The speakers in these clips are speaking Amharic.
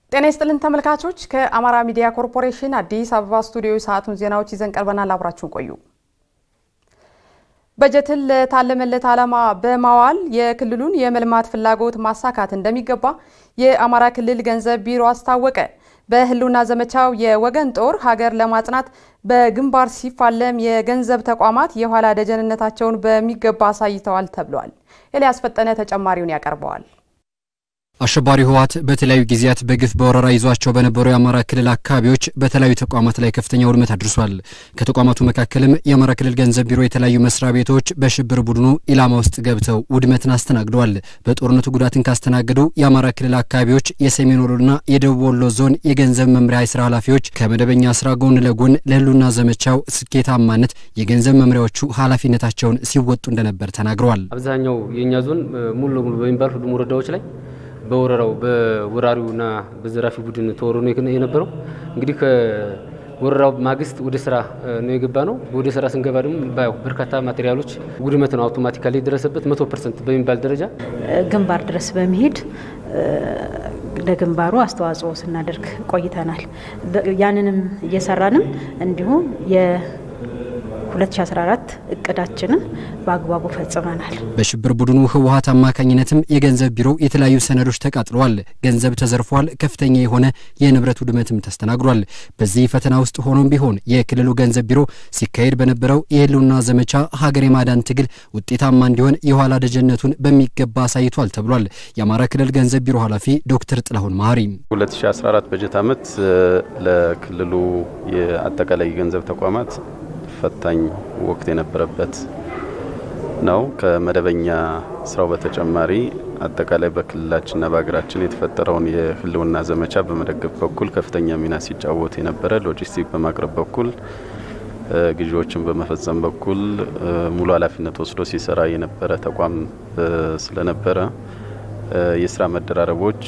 ጤና ይስጥልን ተመልካቾች፣ ከአማራ ሚዲያ ኮርፖሬሽን አዲስ አበባ ስቱዲዮ ሰዓቱን ዜናዎች ይዘን ቀርበናል። አብራችሁን ቆዩ። በጀትን ለታለመለት ዓላማ በማዋል የክልሉን የመልማት ፍላጎት ማሳካት እንደሚገባ የአማራ ክልል ገንዘብ ቢሮ አስታወቀ። በህልውና ዘመቻው የወገን ጦር ሀገር ለማጽናት በግንባር ሲፋለም የገንዘብ ተቋማት የኋላ ደጀንነታቸውን በሚገባ አሳይተዋል ተብሏል። ኤልያስ ፈጠነ ተጨማሪውን ያቀርበዋል። አሸባሪ ህወሓት በተለያዩ ጊዜያት በግፍ በወረራ ይዟቸው በነበሩ የአማራ ክልል አካባቢዎች በተለያዩ ተቋማት ላይ ከፍተኛ ውድመት አድርሷል። ከተቋማቱ መካከልም የአማራ ክልል ገንዘብ ቢሮ የተለያዩ መስሪያ ቤቶች በሽብር ቡድኑ ኢላማ ውስጥ ገብተው ውድመትን አስተናግደዋል። በጦርነቱ ጉዳትን ካስተናገዱ የአማራ ክልል አካባቢዎች የሰሜን ወሎና የደቡብ ወሎ ዞን የገንዘብ መምሪያ የስራ ኃላፊዎች ከመደበኛ ስራ ጎን ለጎን ለህልውና ዘመቻው ስኬታማነት የገንዘብ መምሪያዎቹ ኃላፊነታቸውን ሲወጡ እንደነበር ተናግረዋል። አብዛኛው የእኛ ዞን ሙሉ ለሙሉ በሚባል ሁሉም ወረዳዎች ላይ በወረራው በወራሪውና በዘራፊ ቡድን ተወሮ ነው የነበረው። እንግዲህ ከወረራው ማግስት ወደ ስራ ነው የገባ ነው። ወደ ስራ ስንገባ ደግሞ ባየው በርካታ ማቴሪያሎች ውድመት ነው አውቶማቲካሊ የደረሰበት መቶ ፐርሰንት በሚባል ደረጃ ግንባር ድረስ በመሄድ ለግንባሩ አስተዋጽኦ ስናደርግ ቆይተናል። ያንንም እየሰራንም እንዲሁም 2014 እቅዳችንን በአግባቡ ፈጽመናል። በሽብር ቡድኑ ህወሓት አማካኝነትም የገንዘብ ቢሮ የተለያዩ ሰነዶች ተቃጥለዋል፣ ገንዘብ ተዘርፏል፣ ከፍተኛ የሆነ የንብረት ውድመትም ተስተናግዷል። በዚህ ፈተና ውስጥ ሆኖም ቢሆን የክልሉ ገንዘብ ቢሮ ሲካሄድ በነበረው የህልውና ዘመቻ ሀገር የማዳን ትግል ውጤታማ እንዲሆን የኋላ ደጀነቱን በሚገባ አሳይቷል ተብሏል። የአማራ ክልል ገንዘብ ቢሮ ኃላፊ ዶክተር ጥላሁን መሀሪ 2014 በጀት ዓመት ለክልሉ የአጠቃላይ የገንዘብ ተቋማት ፈታኝ ወቅት የነበረበት ነው። ከመደበኛ ስራው በተጨማሪ አጠቃላይ በክልላችንና በሀገራችን የተፈጠረውን የህልውና ዘመቻ በመደገፍ በኩል ከፍተኛ ሚና ሲጫወት የነበረ፣ ሎጂስቲክ በማቅረብ በኩል ግዢዎችን በመፈጸም በኩል ሙሉ ኃላፊነት ወስዶ ሲሰራ የነበረ ተቋም ስለነበረ የስራ መደራረቦች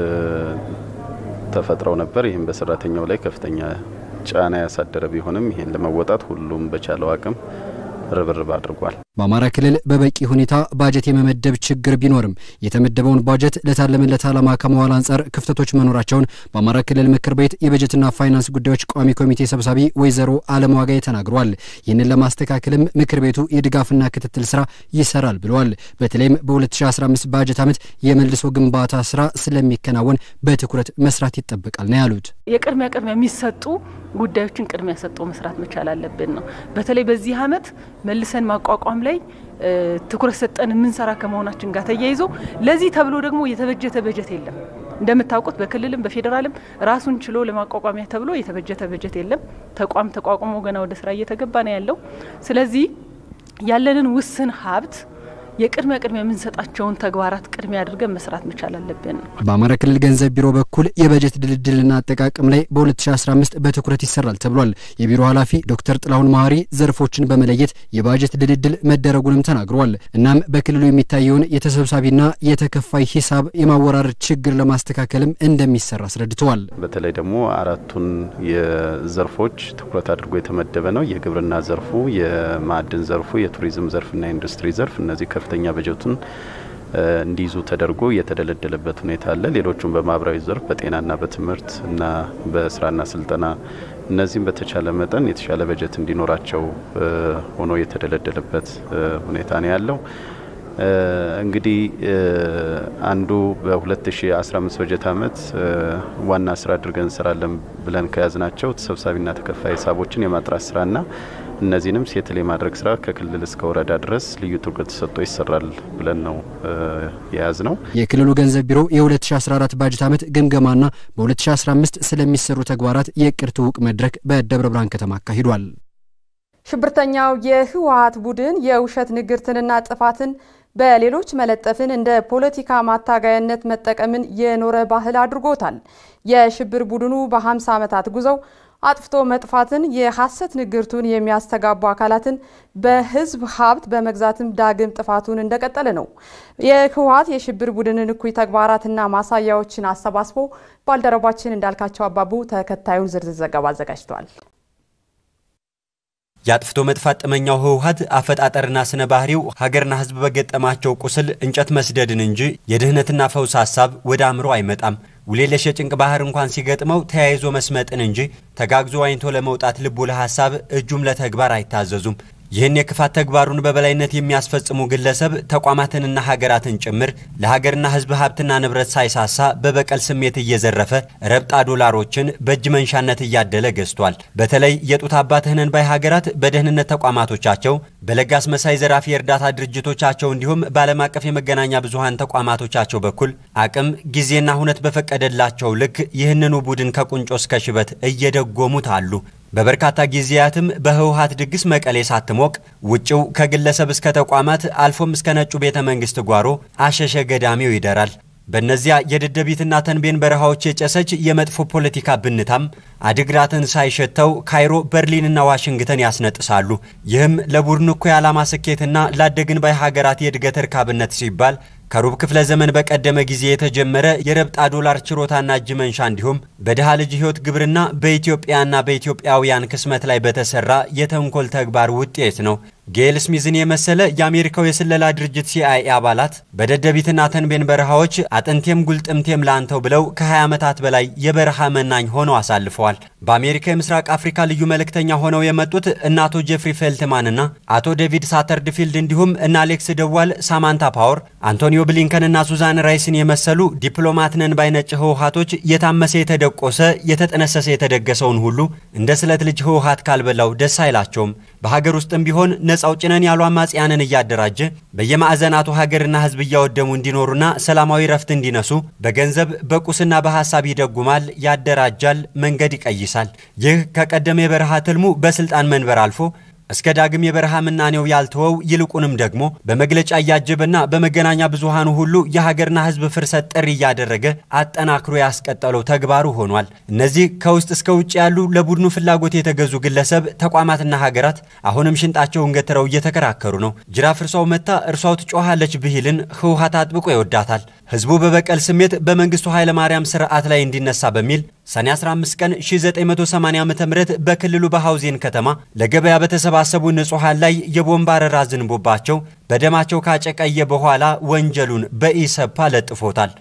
ተፈጥረው ነበር። ይህም በሰራተኛው ላይ ከፍተኛ ጫና ያሳደረ ቢሆንም ይሄን ለመወጣት ሁሉም በቻለው አቅም ርብርብ አድርጓል። በአማራ ክልል በበቂ ሁኔታ ባጀት የመመደብ ችግር ቢኖርም የተመደበውን ባጀት ለታለመለት ዓላማ ከመዋል አንጻር ክፍተቶች መኖራቸውን በአማራ ክልል ምክር ቤት የበጀትና ፋይናንስ ጉዳዮች ቋሚ ኮሚቴ ሰብሳቢ ወይዘሮ አለም ዋጋዬ ተናግረዋል። ይህንን ለማስተካከልም ምክር ቤቱ የድጋፍና ክትትል ስራ ይሰራል ብለዋል። በተለይም በ2015 ባጀት ዓመት የመልሶ ግንባታ ስራ ስለሚከናወን በትኩረት መስራት ይጠበቃል ነው ያሉት። የቅድሚያ ቅድሚያ የሚሰጡ ጉዳዮችን ቅድሚያ ሰጠው መስራት መቻል አለብን ነው። በተለይ በዚህ ዓመት መልሰን ማቋቋም ላይ ትኩረት ሰጠን የምንሰራ ከመሆናችን ጋር ተያይዞ ለዚህ ተብሎ ደግሞ የተበጀተ በጀት የለም። እንደምታውቁት በክልልም በፌዴራልም ራሱን ችሎ ለማቋቋሚያ ተብሎ የተበጀተ በጀት የለም። ተቋም ተቋቁሞ ገና ወደ ስራ እየተገባ ነው ያለው። ስለዚህ ያለንን ውስን ሀብት የቅድሚያ ቅድሚያ የምንሰጣቸውን ተግባራት ቅድሚያ አድርገን መስራት መቻል አለብን። በአማራ ክልል ገንዘብ ቢሮ በኩል የበጀት ድልድልና አጠቃቀም ላይ በ2015 በትኩረት ይሰራል ተብሏል። የቢሮ ኃላፊ ዶክተር ጥላሁን መሀሪ ዘርፎችን በመለየት የባጀት ድልድል መደረጉንም ተናግረዋል። እናም በክልሉ የሚታየውን የተሰብሳቢና የተከፋይ ሂሳብ የማወራረድ ችግር ለማስተካከልም እንደሚሰራ አስረድተዋል። በተለይ ደግሞ አራቱን የዘርፎች ትኩረት አድርጎ የተመደበ ነው። የግብርና ዘርፉ፣ የማዕድን ዘርፉ፣ የቱሪዝም ዘርፍና የኢንዱስትሪ ዘርፍ እነዚህ ከፍተኛ በጀቱን እንዲይዙ ተደርጎ የተደለደለበት ሁኔታ አለ። ሌሎቹም በማህበራዊ ዘርፍ በጤናና በትምህርት እና በስራና ስልጠና እነዚህም በተቻለ መጠን የተሻለ በጀት እንዲኖራቸው ሆኖ የተደለደለበት ሁኔታ ነው ያለው። እንግዲህ አንዱ በ2015 በጀት ዓመት ዋና ስራ አድርገን እንሰራለን ብለን ከያዝናቸው ተሰብሳቢና ተከፋይ ሂሳቦችን የማጥራት ስራና እነዚህንም ሴትል የማድረግ ስራ ከክልል እስከ ወረዳ ድረስ ልዩ ትኩረት ተሰጥቶ ይሰራል ብለን ነው የያዝ ነው። የክልሉ ገንዘብ ቢሮ የ2014 ባጀት ዓመት ግምገማና በ2015 ስለሚሰሩ ተግባራት የእቅድ ትውውቅ መድረክ በደብረ ብርሃን ከተማ አካሂዷል። ሽብርተኛው የህወሓት ቡድን የውሸት ንግርትንና ጥፋትን በሌሎች መለጠፍን እንደ ፖለቲካ ማታገያነት መጠቀምን የኖረ ባህል አድርጎታል። የሽብር ቡድኑ በ50 ዓመታት ጉዞው አጥፍቶ መጥፋትን የሐሰት ንግርቱን የሚያስተጋቡ አካላትን በህዝብ ሀብት በመግዛትም ዳግም ጥፋቱን እንደቀጠለ ነው። የህወሓት የሽብር ቡድንን እኩይ ተግባራትና ማሳያዎችን አሰባስቦ ባልደረባችን እንዳልካቸው አባቡ ተከታዩን ዝርዝር ዘገባ አዘጋጅቷል። የአጥፍቶ መጥፋት ጥመኛው ህወሓት አፈጣጠርና ስነ ባህሪው ሀገርና ህዝብ በገጠማቸው ቁስል እንጨት መስደድን እንጂ የድህነትና ፈውስ ሀሳብ ወደ አእምሮ አይመጣም። ውሌለሽ የጭንቅ ባህር እንኳን ሲገጥመው ተያይዞ መስመጥን እንጂ ተጋግዞ ዋኝቶ ለመውጣት ልቡ ለሐሳብ እጁም ለተግባር አይታዘዙም። ይህን የክፋት ተግባሩን በበላይነት የሚያስፈጽሙ ግለሰብ ተቋማትንና ሀገራትን ጭምር ለሀገርና ሕዝብ ሀብትና ንብረት ሳይሳሳ በበቀል ስሜት እየዘረፈ ረብጣ ዶላሮችን በእጅ መንሻነት እያደለ ገዝቷል። በተለይ የጡት አባትህ ነን ባይ ሀገራት በደህንነት ተቋማቶቻቸው፣ በለጋስ መሳይ ዘራፊ የእርዳታ ድርጅቶቻቸው እንዲሁም በዓለም አቀፍ የመገናኛ ብዙኃን ተቋማቶቻቸው በኩል አቅም ጊዜና ሁነት በፈቀደላቸው ልክ ይህንኑ ቡድን ከቁንጮ እስከ ሽበት እየደጎሙት አሉ። በበርካታ ጊዜያትም በህወሀት ድግስ መቀሌ ሳትሞቅ ውጭው ከግለሰብ እስከ ተቋማት አልፎም እስከ ነጩ ቤተ መንግስት ጓሮ አሸሸ ገዳሚው ይደራል። በእነዚያ የደደቢትና ተንቤን በረሃዎች የጨሰች የመጥፎ ፖለቲካ ብንታም አድግራትን ሳይሸተው ካይሮ፣ በርሊንና ዋሽንግተን ያስነጥሳሉ። ይህም ለቡድኑ እኮ የዓላማ ስኬትና ላደግን ባይ ሀገራት የእድገት እርካብነት ሲባል ከሩብ ክፍለ ዘመን በቀደመ ጊዜ የተጀመረ የረብጣ ዶላር ችሮታና እጅ መንሻ እንዲሁም በድሃ ልጅ ህይወት ግብርና በኢትዮጵያና በኢትዮጵያውያን ክስመት ላይ በተሰራ የተንኮል ተግባር ውጤት ነው። ጌል ስሚዝን የመሰለ የአሜሪካው የስለላ ድርጅት ሲአይኤ አባላት በደደቢትና ተንቤን በረሃዎች አጥንቴም ጉልጥምቴም ላንተው ብለው ከ20 ዓመታት በላይ የበረሃ መናኝ ሆነው አሳልፈዋል። በአሜሪካ የምስራቅ አፍሪካ ልዩ መልእክተኛ ሆነው የመጡት እነ አቶ ጄፍሪ ፌልትማንና አቶ ዴቪድ ሳተርድፊልድ እንዲሁም እነ አሌክስ ደዋል፣ ሳማንታ ፓወር፣ አንቶኒዮ ብሊንከንና ሱዛን ራይስን የመሰሉ ዲፕሎማት ነን ባይ ነጭ ህወሀቶች የታመሰ የተደቆሰ የተጠነሰሰ የተደገሰውን ሁሉ እንደ ስለት ልጅ ህወሀት ካልበላው ደስ አይላቸውም። በሀገር ውስጥም ቢሆን ነጻ አውጪ ነን ያሉ አማጽያንን እያደራጀ በየማዕዘናቱ ሀገርና ህዝብ እያወደሙ እንዲኖሩና ሰላማዊ ረፍት እንዲነሱ በገንዘብ በቁስና በሀሳብ ይደጉማል፣ ያደራጃል፣ መንገድ ይቀይሳል። ይህ ከቀደመ የበረሃ ትልሙ በስልጣን መንበር አልፎ እስከ ዳግም የበረሃ ምናኔው ያልተወው ይልቁንም ደግሞ በመግለጫ እያጀበና በመገናኛ ብዙሃኑ ሁሉ የሀገርና ህዝብ ፍርሰት ጥሪ እያደረገ አጠናክሮ ያስቀጠለው ተግባሩ ሆኗል። እነዚህ ከውስጥ እስከ ውጭ ያሉ ለቡድኑ ፍላጎት የተገዙ ግለሰብ ተቋማትና ሀገራት አሁንም ሽንጣቸውን ገትረው እየተከራከሩ ነው። ጅራፍ እርሷው መታ እርሷው ትጮኻለች ብሂልን ህወሀት አጥብቆ ይወዳታል። ህዝቡ በበቀል ስሜት በመንግስቱ ኃይለማርያም ስርዓት ላይ እንዲነሳ በሚል ሰኔ 15 ቀን 1980 ዓ.ም በክልሉ በሐውዜን ከተማ ለገበያ በተሰባሰቡ ንጹሐን ላይ የቦምብ አረራ ዝንቦባቸው በደማቸው ካጨቀየ በኋላ ወንጀሉን በኢሰፓ ለጥፎታል።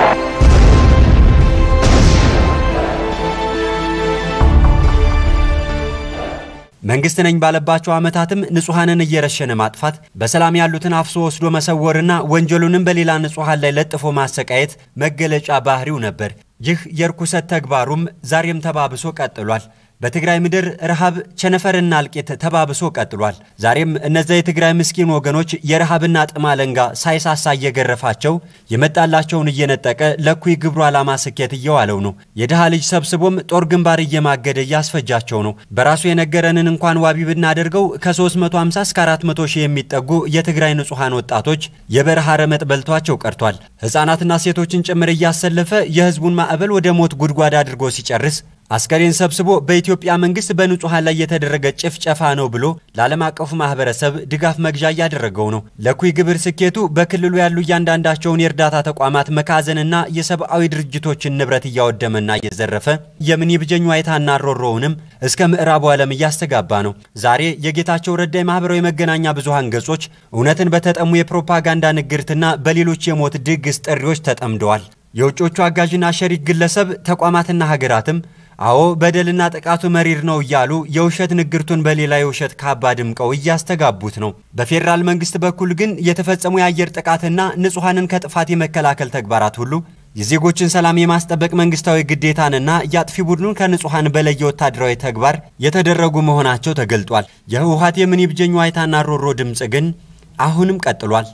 መንግስት ነኝ ባለባቸው ዓመታትም ንጹሐንን እየረሸነ ማጥፋት፣ በሰላም ያሉትን አፍሶ ወስዶ መሰወርና ወንጀሉንም በሌላ ንጹሐን ላይ ለጥፎ ማሰቃየት መገለጫ ባህሪው ነበር። ይህ የርኩሰት ተግባሩም ዛሬም ተባብሶ ቀጥሏል። በትግራይ ምድር ረሃብ፣ ቸነፈርና እልቂት ተባብሶ ቀጥሏል። ዛሬም እነዚያ የትግራይ ምስኪን ወገኖች የረሃብና ጥም አለንጋ ሳይሳሳ እየገረፋቸው የመጣላቸውን እየነጠቀ ለኩይ ግብሩ ዓላማ ስኬት እየዋለው ነው። የድሃ ልጅ ሰብስቦም ጦር ግንባር እየማገደ እያስፈጃቸው ነው። በራሱ የነገረንን እንኳን ዋቢ ብናደርገው ከ350 እስከ 400 ሺህ የሚጠጉ የትግራይ ንጹሐን ወጣቶች የበረሃ ረመጥ በልቷቸው ቀርቷል። ሕፃናትና ሴቶችን ጭምር እያሰለፈ የህዝቡን ማዕበል ወደ ሞት ጉድጓድ አድርጎ ሲጨርስ አስከሬን ሰብስቦ በኢትዮጵያ መንግስት በንጹሐን ላይ የተደረገ ጭፍጨፋ ነው ብሎ ለዓለም አቀፉ ማህበረሰብ ድጋፍ መግዣ እያደረገው ነው። ለኩይ ግብር ስኬቱ በክልሉ ያሉ እያንዳንዳቸውን የእርዳታ ተቋማት መካዘንና የሰብአዊ ድርጅቶችን ንብረት እያወደመና እየዘረፈ የምን ይብጀኝ ዋይታና ሮሮውንም እስከ ምዕራቡ ዓለም እያስተጋባ ነው። ዛሬ የጌታቸው ረዳ የማህበራዊ መገናኛ ብዙሃን ገጾች እውነትን በተጠሙ የፕሮፓጋንዳ ንግርትና በሌሎች የሞት ድግስ ጥሪዎች ተጠምደዋል። የውጮቹ አጋዥና ሸሪክ ግለሰብ ተቋማትና ሀገራትም አዎ በደልና ጥቃቱ መሪር ነው እያሉ የውሸት ንግርቱን በሌላ የውሸት ካባ ድምቀው እያስተጋቡት ነው። በፌዴራል መንግስት በኩል ግን የተፈጸሙ የአየር ጥቃትና ንጹሐንን ከጥፋት የመከላከል ተግባራት ሁሉ የዜጎችን ሰላም የማስጠበቅ መንግስታዊ ግዴታንና የአጥፊ ቡድኑን ከንጹሐን በለየ ወታደራዊ ተግባር የተደረጉ መሆናቸው ተገልጧል። የህወሀት የምን ይብጀኝ ዋይታና ሮሮ ድምፅ ግን አሁንም ቀጥሏል።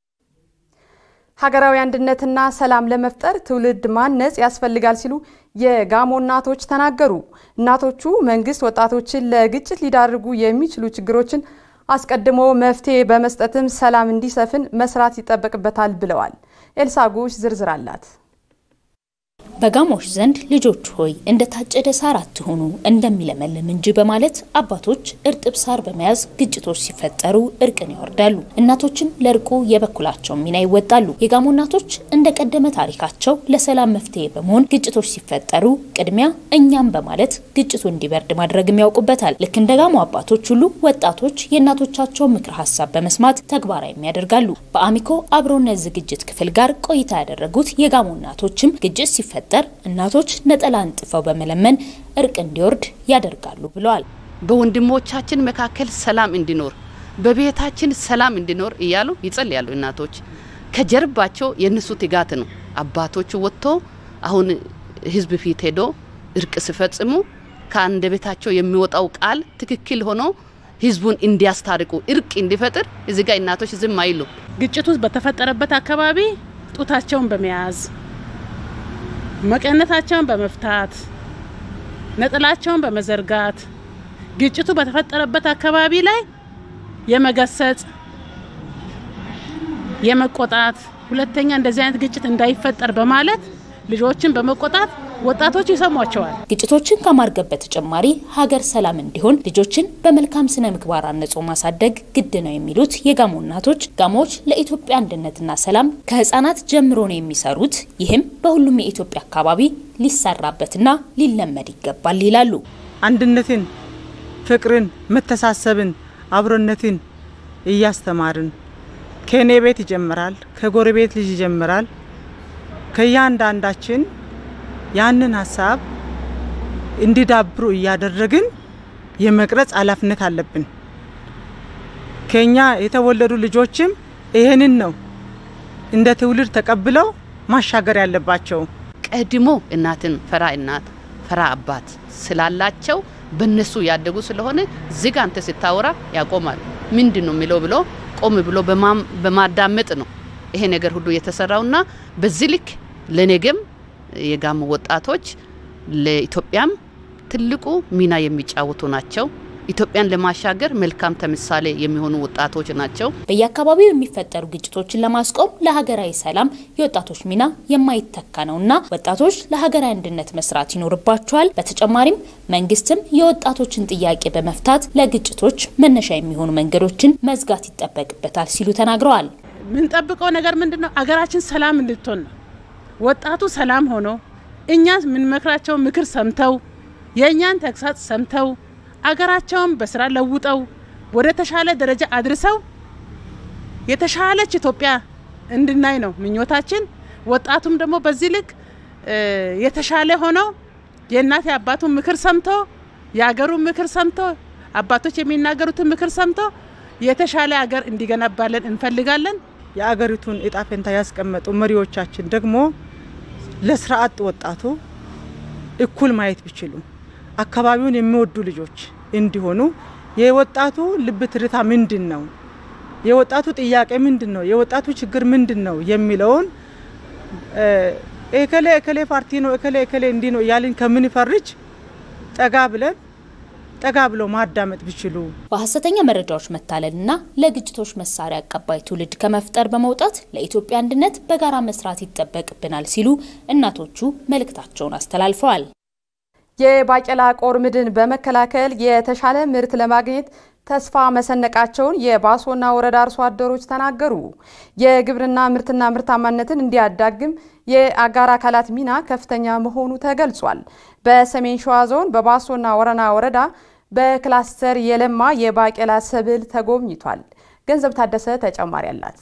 ሀገራዊ አንድነትና ሰላም ለመፍጠር ትውልድ ማነጽ ያስፈልጋል ሲሉ የጋሞ እናቶች ተናገሩ። እናቶቹ መንግስት ወጣቶችን ለግጭት ሊዳርጉ የሚችሉ ችግሮችን አስቀድሞ መፍትሄ በመስጠትም ሰላም እንዲሰፍን መስራት ይጠበቅበታል ብለዋል። ኤልሳ ጉሽ ዝርዝር አላት። በጋሞች ዘንድ ልጆች ሆይ እንደ ታጨደ ሳር አትሆኑ እንደሚለመልም እንጂ በማለት አባቶች እርጥብ ሳር በመያዝ ግጭቶች ሲፈጠሩ እርቅን ያወርዳሉ። እናቶችም ለእርቁ የበኩላቸውን ሚና ይወጣሉ። የጋሞ እናቶች እንደ ቀደመ ታሪካቸው ለሰላም መፍትሄ በመሆን ግጭቶች ሲፈጠሩ ቅድሚያ እኛም በማለት ግጭቱ እንዲበርድ ማድረግም ያውቁበታል። ልክ እንደ ጋሞ አባቶች ሁሉ ወጣቶች የእናቶቻቸውን ምክር ሀሳብ በመስማት ተግባራዊም ያደርጋሉ። በአሚኮ አብሮነት ዝግጅት ክፍል ጋር ቆይታ ያደረጉት የጋሞ እናቶችም ግጭት ሲፈጠር ሲፈጠር እናቶች ነጠላ አንጥፈው በመለመን እርቅ እንዲወርድ ያደርጋሉ ብለዋል። በወንድሞቻችን መካከል ሰላም እንዲኖር በቤታችን ሰላም እንዲኖር እያሉ ይጸልያሉ እናቶች። ከጀርባቸው የእነሱ ትጋት ነው። አባቶቹ ወጥቶ አሁን ህዝብ ፊት ሄዶ እርቅ ሲፈጽሙ ከአንደበታቸው የሚወጣው ቃል ትክክል ሆኖ ህዝቡን እንዲያስታርቁ እርቅ እንዲፈጥር እዚህ ጋር እናቶች ዝም አይሉ። ግጭቱ በተፈጠረበት አካባቢ ጡታቸውን በመያዝ መቀነታቸውን በመፍታት ነጠላቸውን በመዘርጋት ግጭቱ በተፈጠረበት አካባቢ ላይ የመገሰጽ የመቆጣት ሁለተኛ እንደዚህ አይነት ግጭት እንዳይፈጠር በማለት ልጆችን በመቆጣት ወጣቶች ይሰሟቸዋል። ግጭቶችን ከማርገብ በተጨማሪ ሀገር ሰላም እንዲሆን ልጆችን በመልካም ስነ ምግባር አነጾ ማሳደግ ግድ ነው የሚሉት የጋሞ እናቶች ጋሞዎች ለኢትዮጵያ አንድነትና ሰላም ከህጻናት ጀምሮ ነው የሚሰሩት። ይህም በሁሉም የኢትዮጵያ አካባቢ ሊሰራበትና ሊለመድ ይገባል ይላሉ። አንድነትን፣ ፍቅርን፣ መተሳሰብን፣ አብሮነትን እያስተማርን ከእኔ ቤት ይጀምራል፣ ከጎረቤት ልጅ ይጀምራል። ከእያንዳንዳችን ያንን ሀሳብ እንዲዳብሩ እያደረግን የመቅረጽ ኃላፊነት አለብን። ከኛ የተወለዱ ልጆችም ይህንን ነው እንደ ትውልድ ተቀብለው ማሻገር ያለባቸው። ቀድሞ እናትን ፈራ እናት ፈራ አባት ስላላቸው በነሱ ያደጉ ስለሆነ ዝግ አንተ ስታወራ ያቆማል። ምንድን ነው የሚለው ብሎ ቆም ብሎ በማዳመጥ ነው ይሄ ነገር ሁሉ የተሰራውና በዚህ ልክ ለነገም የጋሞ ወጣቶች ለኢትዮጵያም ትልቁ ሚና የሚጫወቱ ናቸው። ኢትዮጵያን ለማሻገር መልካም ተምሳሌ የሚሆኑ ወጣቶች ናቸው። በየአካባቢው የሚፈጠሩ ግጭቶችን ለማስቆም ለሀገራዊ ሰላም የወጣቶች ሚና የማይተካ ነውና ወጣቶች ለሀገራዊ አንድነት መስራት ይኖርባቸዋል። በተጨማሪም መንግስትም የወጣቶችን ጥያቄ በመፍታት ለግጭቶች መነሻ የሚሆኑ መንገዶችን መዝጋት ይጠበቅበታል ሲሉ ተናግረዋል። የምንጠብቀው ነገር ምንድን ነው? አገራችን ሰላም እንድትሆን ነው። ወጣቱ ሰላም ሆኖ እኛ የምንመክራቸው ምክር ሰምተው የእኛን ተግሳጽ ሰምተው አገራቸውን በስራ ለውጠው ወደ ተሻለ ደረጃ አድርሰው የተሻለች ኢትዮጵያ እንድናይ ነው ምኞታችን። ወጣቱም ደግሞ በዚህ ልክ የተሻለ ሆኖ የእናት የአባቱን ምክር ሰምቶ የአገሩን ምክር ሰምቶ አባቶች የሚናገሩትን ምክር ሰምቶ የተሻለ አገር እንዲገነባለን እንፈልጋለን። የአገሪቱን እጣ ፈንታ ያስቀመጡ መሪዎቻችን ደግሞ ለስራ አጥ ወጣቱ እኩል ማየት ቢችሉ አካባቢውን የሚወዱ ልጆች እንዲሆኑ የወጣቱ ልብ ትርታ ምንድን ነው፣ የወጣቱ ጥያቄ ምንድን ነው፣ የወጣቱ ችግር ምንድን ነው የሚለውን እከሌ እከሌ ፓርቲ ነው እከሌ እከሌ እንዲህ ነው እያልን ከምንፈርጅ ጠጋ ብለን ጠጋ ብለው ማዳመጥ ቢችሉ በሀሰተኛ መረጃዎች መታለልና ለግጭቶች መሳሪያ አቀባይ ትውልድ ከመፍጠር በመውጣት ለኢትዮጵያ አንድነት በጋራ መስራት ይጠበቅብናል ሲሉ እናቶቹ መልእክታቸውን አስተላልፈዋል። የባቄላ ቆርምድን በመከላከል የተሻለ ምርት ለማግኘት ተስፋ መሰነቃቸውን የባሶና ወረዳ አርሶ አደሮች ተናገሩ። የግብርና ምርትና ምርታማነትን እንዲያዳግም የአጋር አካላት ሚና ከፍተኛ መሆኑ ተገልጿል። በሰሜን ሸዋ ዞን በባሶና ወረና ወረዳ በክላስተር የለማ የባቄላ ሰብል ተጎብኝቷል። ገንዘብ ታደሰ ተጨማሪ አላት።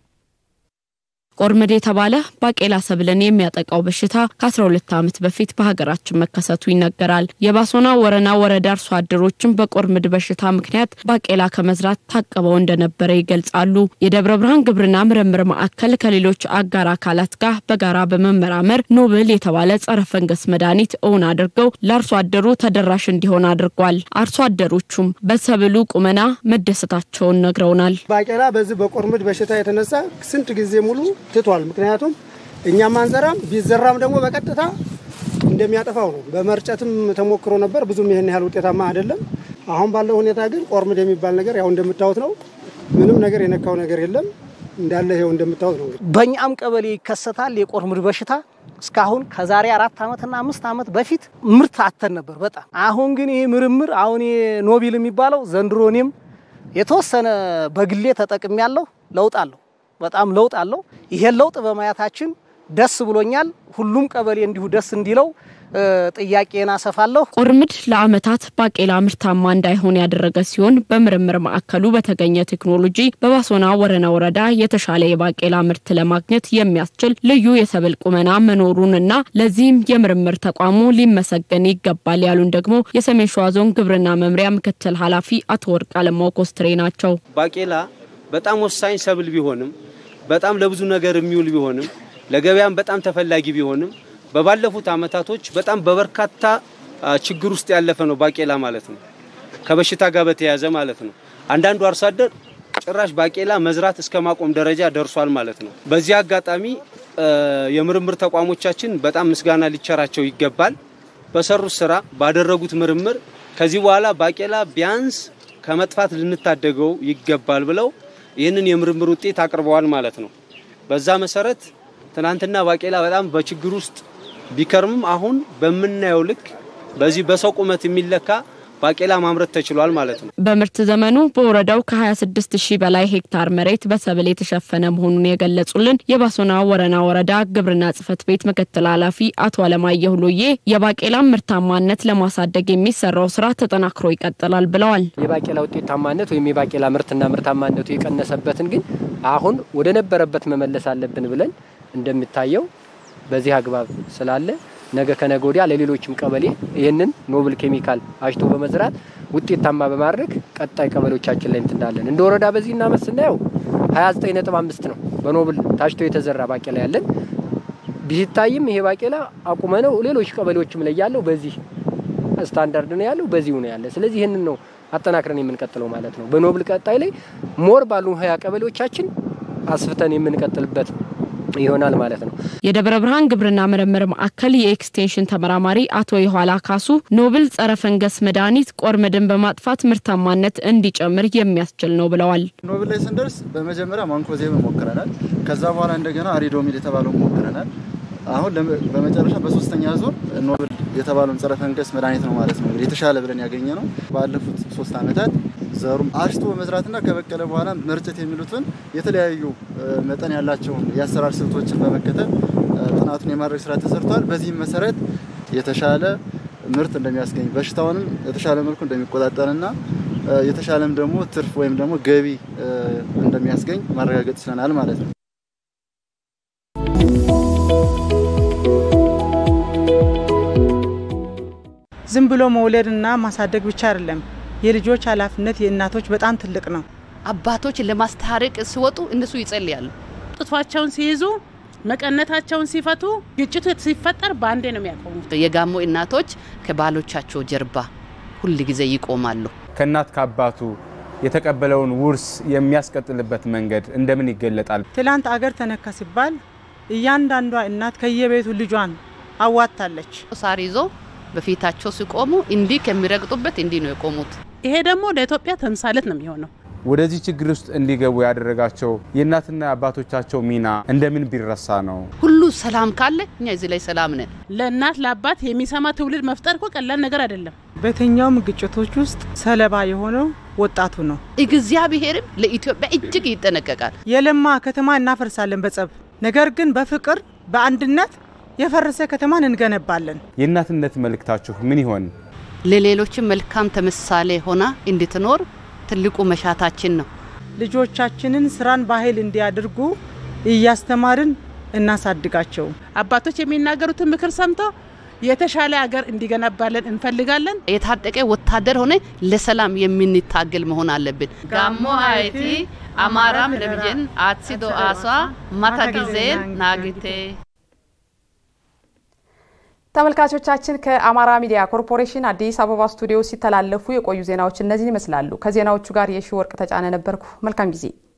ቆርምድ የተባለ ባቄላ ሰብልን የሚያጠቃው በሽታ ከ12 ዓመት በፊት በሀገራችን መከሰቱ ይነገራል። የባሶና ወረና ወረዳ አርሶ አደሮችም በቆርምድ በሽታ ምክንያት ባቄላ ከመዝራት ታቅበው እንደነበረ ይገልጻሉ። የደብረ ብርሃን ግብርና ምርምር ማዕከል ከሌሎች አጋር አካላት ጋር በጋራ በመመራመር ኖብል የተባለ ጸረ ፈንገስ መድኃኒት እውን አድርገው ለአርሶ አደሩ ተደራሽ እንዲሆን አድርጓል። አርሶ አደሮቹም በሰብሉ ቁመና መደሰታቸውን ነግረውናል። ባቄላ በዚህ በቆርምድ በሽታ የተነሳ ስንት ጊዜ ሙሉ ትቷል። ምክንያቱም እኛም አንዘራም ቢዘራም ደግሞ በቀጥታ እንደሚያጠፋው ነው። በመርጨትም ተሞክሮ ነበር፣ ብዙም ይህን ያህል ውጤታማ አይደለም። አሁን ባለው ሁኔታ ግን ቆርምድ የሚባል ነገር ያው እንደምታዩት ነው። ምንም ነገር የነካው ነገር የለም እንዳለ ይኸው እንደምታዩት ነው። በእኛም ቀበሌ ይከሰታል የቆርምድ በሽታ። እስካሁን ከዛሬ አራት ዓመትና አምስት ዓመት በፊት ምርት አተን ነበር በጣም አሁን ግን ይህ ምርምር አሁን ኖቢል የሚባለው ዘንድሮ እኔም የተወሰነ በግሌ ተጠቅሜ ያለው ለውጥ አለው በጣም ለውጥ አለው። ይሄን ለውጥ በማየታችን ደስ ብሎኛል። ሁሉም ቀበሌ እንዲሁ ደስ እንዲለው ጥያቄን አሰፋለሁ። ቁርምድ ለዓመታት ባቄላ ምርታማ እንዳይሆን ያደረገ ሲሆን በምርምር ማዕከሉ በተገኘ ቴክኖሎጂ በባሶና ወረና ወረዳ የተሻለ የባቄላ ምርት ለማግኘት የሚያስችል ልዩ የሰብል ቁመና መኖሩንና ለዚህም የምርምር ተቋሙ ሊመሰገን ይገባል ያሉን ደግሞ የሰሜን ሸዋ ዞን ግብርና መምሪያ ምክትል ኃላፊ አቶ ወርቅ አለማው ኮስትሬ ናቸው። ባቄላ በጣም ወሳኝ ሰብል ቢሆንም በጣም ለብዙ ነገር የሚውል ቢሆንም ለገበያም በጣም ተፈላጊ ቢሆንም በባለፉት አመታቶች በጣም በበርካታ ችግር ውስጥ ያለፈ ነው ባቄላ ማለት ነው። ከበሽታ ጋር በተያያዘ ማለት ነው። አንዳንዱ አርሶ አደር ጭራሽ ባቄላ መዝራት እስከ ማቆም ደረጃ ደርሷል ማለት ነው። በዚህ አጋጣሚ የምርምር ተቋሞቻችን በጣም ምስጋና ሊቸራቸው ይገባል። በሰሩት ስራ ባደረጉት ምርምር ከዚህ በኋላ ባቄላ ቢያንስ ከመጥፋት ልንታደገው ይገባል ብለው ይህንን የምርምር ውጤት አቅርበዋል ማለት ነው። በዛ መሰረት ትናንትና ባቄላ በጣም በችግር ውስጥ ቢከርምም አሁን በምናየው ልክ በዚህ በሰው ቁመት የሚለካ ባቄላ ማምረት ተችሏል ማለት ነው። በምርት ዘመኑ በወረዳው ከ26 ሺህ በላይ ሄክታር መሬት በሰብል የተሸፈነ መሆኑን የገለጹልን የባሶና ወረና ወረዳ ግብርና ጽሕፈት ቤት ምክትል ኃላፊ አቶ አለማየሁ ሎዬ የባቄላን ምርታማነት ለማሳደግ የሚሰራው ስራ ተጠናክሮ ይቀጥላል ብለዋል። የባቄላ ውጤታማነት ወይም የባቄላ ምርትና ምርታማነቱ የቀነሰበትን ግን አሁን ወደ ነበረበት መመለስ አለብን ብለን እንደሚታየው በዚህ አግባብ ስላለ ነገ ከነገ ወዲያ ለሌሎችም ቀበሌ ይህንን ኖብል ኬሚካል አሽቶ በመዝራት ውጤታማ በማድረግ ቀጣይ ቀበሌዎቻችን ላይ እንትናለን። እንደ ወረዳ በዚህ እናመት ስናየው 29.5 ነው በኖብል ታሽቶ የተዘራ ባቄላ ያለን። ቢታይም ይሄ ባቄላ አቁመ ነው ሌሎች ቀበሌዎችም ላይ ያለው በዚህ ስታንዳርድ ነው ያለው፣ በዚሁ ነው ያለ። ስለዚህ ይህንን ነው አጠናክረን የምንቀጥለው ማለት ነው። በኖብል ቀጣይ ላይ ሞር ባሉ ሀያ ቀበሌዎቻችን አስፍተን የምንቀጥልበት ይሆናል ማለት ነው። የደብረ ብርሃን ግብርና ምርምር ማዕከል የኤክስቴንሽን ተመራማሪ አቶ የኋላ ካሱ ኖብል ጸረ ፈንገስ መድኃኒት ቆርምድን በማጥፋት ምርታማነት እንዲጨምር የሚያስችል ነው ብለዋል። ኖብል ላይ ስንደርስ በመጀመሪያ ማንኮዜብ ሞክረናል። ከዛ በኋላ እንደገና አሪዶሚል የተባለው ሞክረናል። አሁን በመጨረሻ በሶስተኛ ዙር ኖብል የተባለውን ጸረ ፈንገስ መድኃኒት ነው ማለት ነው እንግዲህ የተሻለ ብለን ያገኘ ነው። ባለፉት ሶስት ዓመታት ዘሩም አሽቶ በመዝራትና ከበቀለ በኋላ መርጨት የሚሉትን የተለያዩ መጠን ያላቸውን የአሰራር ስልቶችን በመከተል ጥናቱን የማድረግ ስራ ተሰርቷል። በዚህም መሰረት የተሻለ ምርት እንደሚያስገኝ በሽታውንም የተሻለ መልኩ እንደሚቆጣጠርና የተሻለም ደግሞ ትርፍ ወይም ደግሞ ገቢ እንደሚያስገኝ ማረጋገጥ ችለናል ማለት ነው። ዝም ብሎ መውለድና ማሳደግ ብቻ አይደለም። የልጆች ኃላፊነት የእናቶች በጣም ትልቅ ነው። አባቶች ለማስታረቅ ሲወጡ እነሱ ይጸልያሉ። ጡቷቸውን ሲይዙ መቀነታቸውን ሲፈቱ ግጭቱ ሲፈጠር በአንዴ ነው የሚያቆሙት። የጋሞ እናቶች ከባሎቻቸው ጀርባ ሁል ጊዜ ይቆማሉ። ከእናት ከአባቱ የተቀበለውን ውርስ የሚያስቀጥልበት መንገድ እንደምን ይገለጣል? ትላንት አገር ተነካ ሲባል እያንዳንዷ እናት ከየቤቱ ልጇን አዋታለች። ሳር ይዞ በፊታቸው ሲቆሙ እንዲህ ከሚረግጡበት እንዲህ ነው የቆሙት። ይሄ ደግሞ ለኢትዮጵያ ተምሳሌት ነው የሚሆነው። ወደዚህ ችግር ውስጥ እንዲገቡ ያደረጋቸው የእናትና አባቶቻቸው ሚና እንደምን ቢረሳ ነው? ሁሉ ሰላም ካለ እኛ እዚህ ላይ ሰላም ነን። ለእናት ለአባት የሚሰማ ትውልድ መፍጠር እኮ ቀላል ነገር አይደለም። በየትኛውም ግጭቶች ውስጥ ሰለባ የሆነው ወጣቱ ነው። እግዚአብሔርም ለኢትዮጵያ እጅግ ይጠነቀቃል። የለማ ከተማ እናፈርሳለን በጸብ ነገር ግን በፍቅር በአንድነት የፈረሰ ከተማን እንገነባለን። የእናትነት መልእክታችሁ ምን ይሆን? ለሌሎችም መልካም ተምሳሌ ሆና እንድትኖር ትልቁ መሻታችን ነው። ልጆቻችንን ስራን ባህል እንዲያደርጉ እያስተማርን እናሳድጋቸው። አባቶች የሚናገሩትን ምክር ሰምቶ የተሻለ ሀገር እንዲገነባለን እንፈልጋለን። የታጠቀ ወታደር ሆነ ለሰላም የምንታገል መሆን አለብን። ጋሞ አይቲ አማራም ረብጀን አትሲዶ አሷ ማታ ጊዜ ናግቴ ተመልካቾቻችን ከአማራ ሚዲያ ኮርፖሬሽን አዲስ አበባ ስቱዲዮ ሲተላለፉ የቆዩ ዜናዎች እነዚህን ይመስላሉ። ከዜናዎቹ ጋር የሺ ወርቅ ተጫነ ነበርኩ። መልካም ጊዜ